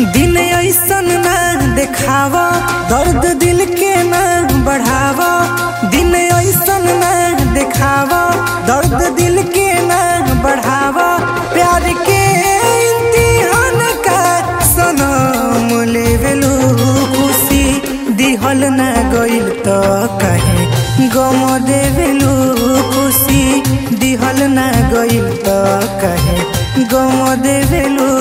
दिन ऐसन ना देखावा दर्द दिल के ना बढ़ावा दिन ऐसन ना देखावा दर्द दिल के ना बढ़ावा प्यार के इम्तिहान का सनम लेवेलू खुशी दिहल ना गइल त कहे गम देवेलू खुशी दिहल ना गइल त कहे गम देवेलू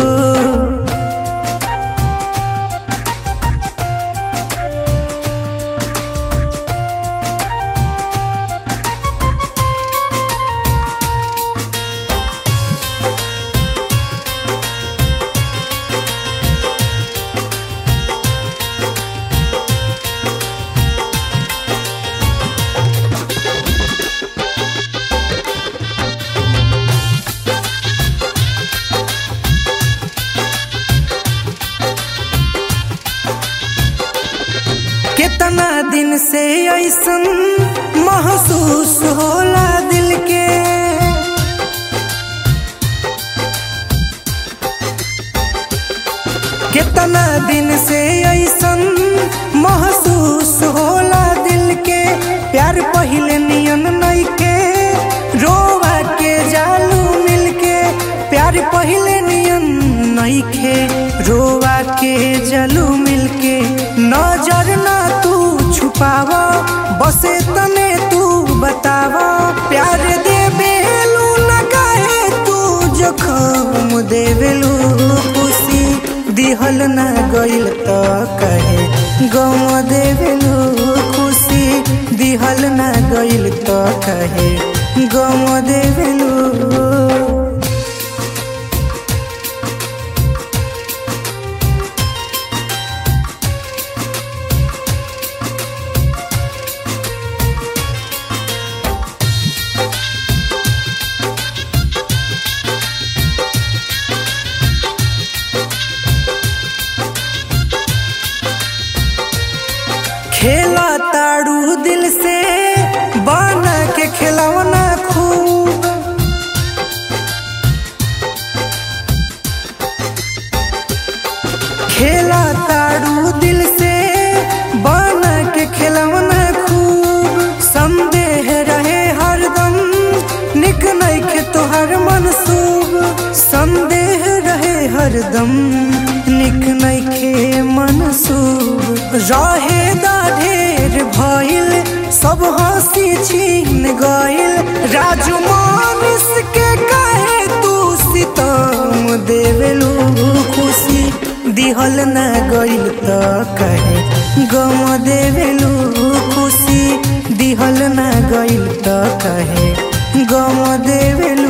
कितना दिन से ऐसन महसूस होला दिल के कितना दिन से ऐसन महसूस होला दिल के प्यार पहिले नियन नहीं के रोवा के जालू मिल के प्यार पहिले नियन नहीं के रोवा के जलू मिल के नजर ना तू छुपावा बसे तने तू बतावा प्यार देवेलू न काहे तू जखम देवेलू खुशी दिहल ना गइल त कहे गम देवेलू खुशी दिहल ना गइल त कहे गम देवेलू खेला ताड़ू दिल से बना के खिलौना खूब खेला ताड़ू दिल से बना के खिलौना खूब संदेह रहे हरदम निक नइखे तोहर मनसूब संदेह रहे हरदम निक नइखे मनसूब रहे दा ढेर भइल सब हंसी छीन गइल राजू मानस के कहे तू सितम देवेलू खुशी दिहल ना गइल त कहे गम देवेलू खुशी दिहल ना गइल त कहे गम देवेलू